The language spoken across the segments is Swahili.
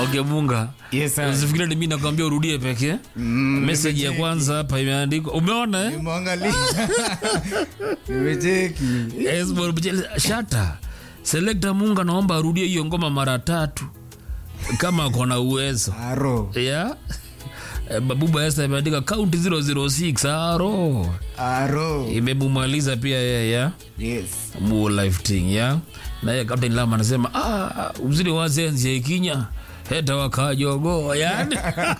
okay munga Yes, sir. usifikiri ni mimi nakwambia urudie pekee message ya kwanza hapa imeandikwa umeona eh? Nimeangalia. Nimecheki. Esbon Bujele- shata selekta munga naomba arudie hiyo ngoma mara tatu kama akona uwezo Aro. ya Eh, babuba esta imeandika kaunti 006 aro Aro. imemumaliza pia yeye ya Yes. mu life thing ya naye captain lama anasema ah, uzidi wazenzi ya ikinya heta wakajogo yani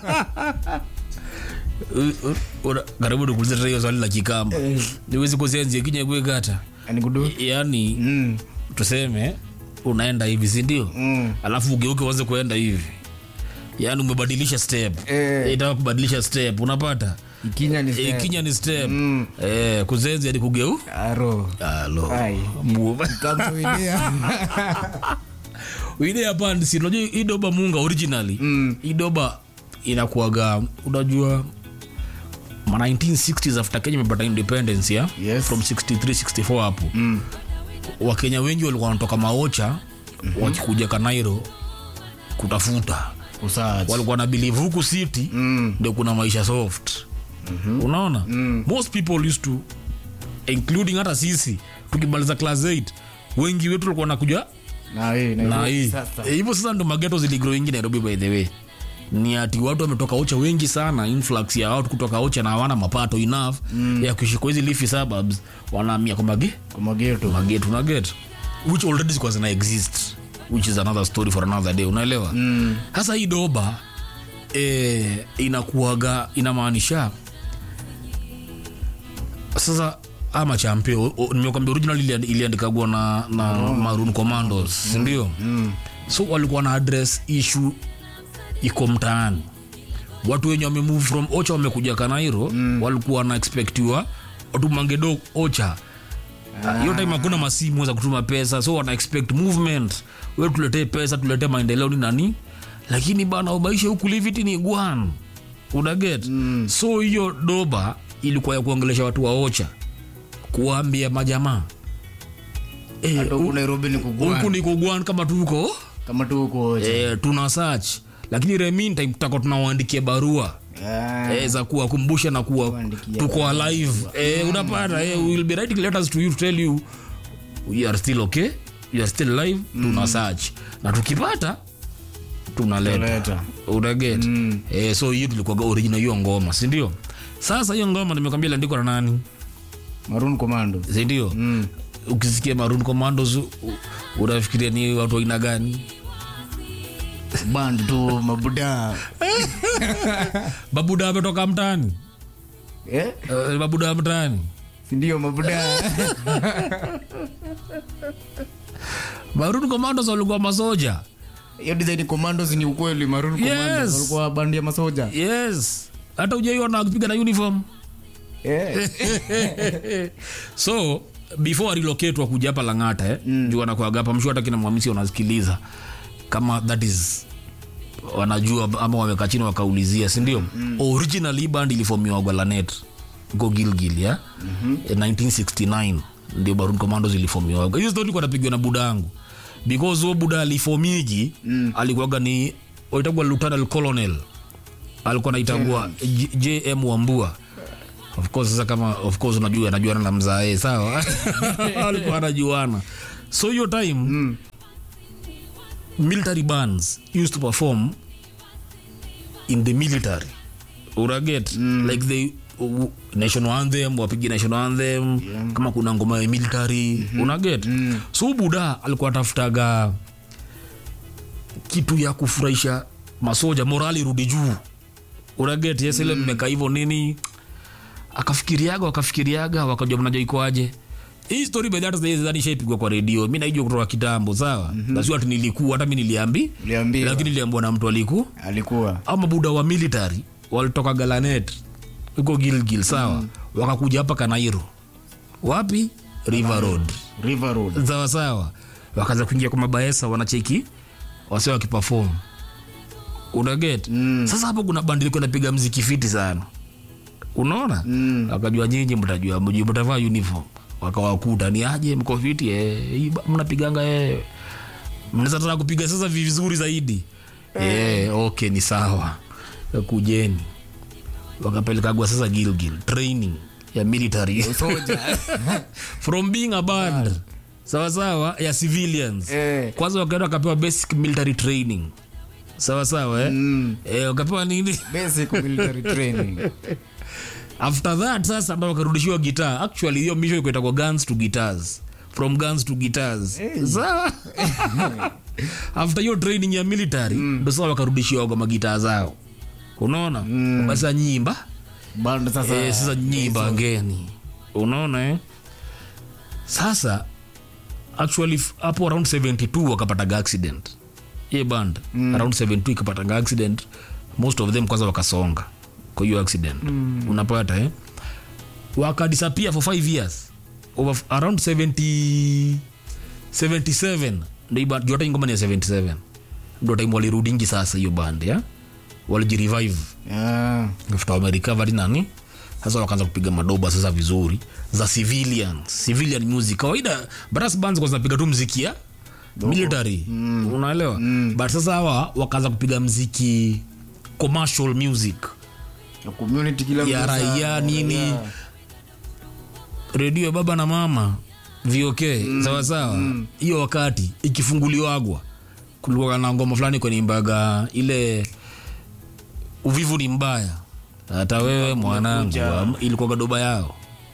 U- u- una- karibu nikuulize tena hiyo swali la kikamba Eh. niwezi kuzenzi ikinya kwegata Ani kudu. yani Mm. tuseme unaenda hivi sindio Mm. alafu ugeuke uanze kuenda hivi yaani umebadilisha step Eh. itaka kubadilisha step unapata Ikinya ni step. ikinya ni step Mm. eh, kuzenzi hadi kugeu Aro. alo Ai. Mu- Kamtuidia. ile hapa si unajua hii doba munga originally Mm. hii doba inakuaga unajua ma 1960s after kenya imepata independence ya Yes. from 63 64 hapo Mm. wakenya wengi walikuwa wanatoka maocha mm-hmm. wakikuja kanairo kutafuta Usaji. walikuwa na believe huku city Mm. ndio kuna maisha soft mm-hmm. unaona mm. most people used to including hata sisi tukimaliza class 8 wengi wetu walikuwa nakuja Na hii. na hii Sasa. Eh, hivyo sasa ndo mageto ziligrowingi nairobi by the way ni ati watu wametoka ocha wengi sana influx ya watu kutoka ocha na hawana mapato enough mm. ya kuishi kwa hizi leafy suburbs wanahamia kwa mage Kwa mageto. mageto na get which already zikuwa zina exist which is another story for another day unaelewa sasa hii doba eh, inakuaga inamaanisha sasa ama champio nimekwambia original iliand- iliandikagwa na, na maroon commandos sindio mm. so walikuwa na address issue iko mtaani watu wenye wamemove from ocha wamekuja kanairo mm. walikuwa na expectiwa watumangedo ocha hiyo time hakuna masimu za kutuma pesa so wana expect movement we tuletee pesa tuletee maendeleo ni nani lakini bana ubaishe huku liviti ni gwan unaget mm. so hiyo doba ilikuwa ya kuongelesha watu wa ocha kuwaambia majamaa Eh, Hata huku Nairobi ni huku kugwana. ni kugwan kama tuko Kama tu huko. eh, tuna search lakini remintime tutakuwa tunawaandikia barua Ah. eh, za kuwakumbusha na kuwa Kuandikia tuko alive eh, unapata eh, we will be writing letters to you to tell you we are still okay we are still alive tuna search na tukipata tunaleta Tunaleta. unaget mm. eh, so hiyo tulikuwaga original hiyo ngoma sindio sasa hiyo ngoma nimekwambia iliandikwa na nani Maroon Commando. sindio mm. ukisikia maroon commandos u- u- unafikiria ni watu wa aina gani Band tu mabuda. babuda ametoka mtaani Eh? uh, babuda wa mtaani Sindio mabuda. maroon commandos walikuwa masoja Hiyo design commandos ni ukweli Maroon Commandos. Yes. Walikuwa bandi ya masoja. yes hata ujaiona wakipiga na uniform Eh. so before relocate wakuja hapa langata eh, mm. juu wanakuaga hapa mshu hata kina mwamisi wanasikiliza kama that is wanajua ama wamekaa chini wakaulizia sindio mm. originally band ilifomiwa gwalanet go gilgil ya mm-hmm. 1969 ndio barun commandos ilifomiwa hiyo story kwa napigwa na buda yangu because huo buda alifomiji mm. alikuwaga ni waitagwa lieutenant colonel alikuwa naitagwa J- jm wambua of course sasa kama of course unajua anajuana na mzae sawa alikuwa anajuana so hiyo time mm. military bands used to perform in the military uraget mm. like the uh, national anthem wapigi national anthem yeah. kama kuna ngoma ya military mm-hmm. unaget mm. so buda alikuwa atafutaga kitu ya kufurahisha masoja morali rudi juu unaget yesile mm. mmeka hivyo nini akafikiriaga wakafikiriaga wakajua mnajua ikoaje hii story by that zani shaipigwa kwa redio mi naijua kutoka kitambo sawa mm-hmm. nasio ati nilikuwa hata mi niliambi Uliambiwa. lakini niliambiwa na mtu aliku Alikuwa. au mabuda wa military walitoka galanet huko gilgil sawa mm. wakakuja hapa kanairo wapi river road River Road. sawa sawa wakaanza kuingia kwa mabaesa wanacheki wase wakipafom unaget mm. sasa hapo kuna bandi ilikuwa inapiga mziki fiti sana unaona mm. wakajua nyinyi mtajua mjui mtavaa uniform wakawakuta ni aje mko fiti eh, hii ba- mnapiganga eh. mnaweza taka kupiga sasa vizuri zaidi yeah, okay ni sawa kujeni wakapelekagwa sasa gilgil training ya military soja from being a band sawasawa ya civilians Eh. kwanza wakaenda wakapewa basic military training sawasawa eh? Mm. eh, wakapewa nini basic military training after that sasa ndo wakarudishiwa gitaa actually hiyo mission ikuita kwa guns to guitars from guns to guitars Sawa? after hiyo training ya military ndo sasa wakarudishiwa kwa magitaa zao unaona basa nyimba bado sasa eh, sasa nyimba ngeni unaona eh? sasa actually f- hapo around 72 wakapataga accident ye band mm. around 72 ikapataga accident most of them kwanza wakasonga kwa hiyo accident mm. unapata eh? wakadisappear for 5 years over f- around 70 77 ndo hii band- juu hata hii ngoma ni ya 77 ndo time walirudingi sasa hiyo band ya walijirevive Ah, after wamerecovered nani sasa wakaanza kupiga madoba sasa vizuri za civilian civilian music kawaida brass bands kwa zinapiga tu mziki ya military mm. unaelewa mm. but sasa hawa wakaanza kupiga mziki commercial music ya community kila ya mtu sasa, raia nini raia. redio ya baba na mama vok mm. sawasawa hiyo wakati ikifunguliwagwa kulikuwa na ngoma fulani kwenye imbaga ile uvivu ni mbaya hata wewe mwanangu am- ilikuwa doba yao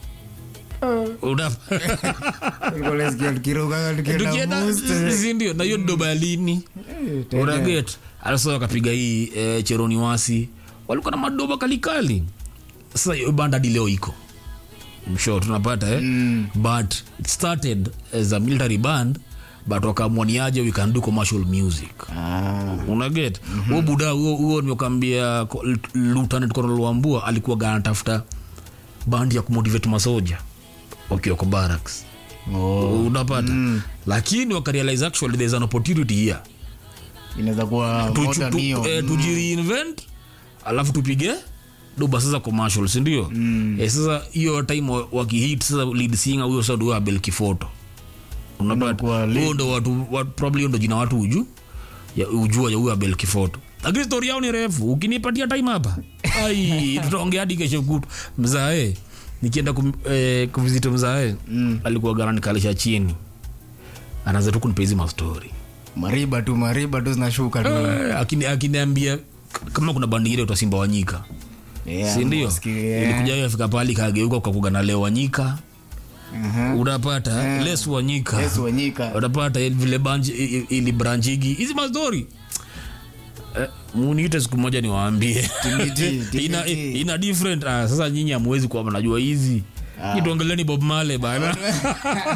Una- Tulikuwa tunasikia tukiruka, tukienda tukienda boost. si ndio na hiyo ni doba ya lini Eh, tena. unaget alasa wakapiga hii eh, cheroni wasi walikuwa na madoba kalikali sasa hiyo band hadi leo iko msho tunapata eh? mm. but it started as a military band but wakaamwaniaje we can do commercial music Ah, unaget mm-hmm. huo buda huo huo nimekuambia ko- lieutenant colonel wambua alikuwa ganatafuta band ya kumotivate masoja wakiwa kwa barracks oh, unapata mm. lakini wakarealize actually there's an opportunity here inaweza kuwa Tu- motor tu- nio. eh, tujireinvent alafu tupige doba sasa commercial sindio mm. eh, sasa hiyo time wa- wakihit sasa lead singer huyo sasa ndio abel kifoto unapata Unakuwa lead. huyo ndo watu wa- probably hiyo ndo jina watu uju ya ujua ya huyo abel kifoto lakini story yao ni refu ukinipatia time hapa ai tutaongea hadi kesho kutu mzae nikienda kum, eh, kuvizito mzae mm. alikuwa garani kalisha chini anaanza tu kunipa hizi mastori mariba tu mariba tu zinashuka tu Eh, akini- akiniambia k- kama kuna bandi ile utasimba wanyika Yeah, sindio wasikie, ilikuja afika pali kageuka ukakuga leo wanyika Mhm. unapata les wanyika Yes, Wanyika. unapata il- vile banji i- i- ili branchigi hizi mastori eh, muniite siku moja niwaambie TBT, ina, TBT. ina different ah, sasa nyinyi amwezi kuwa mnajua hizi Ah. ituongeleni bob male bana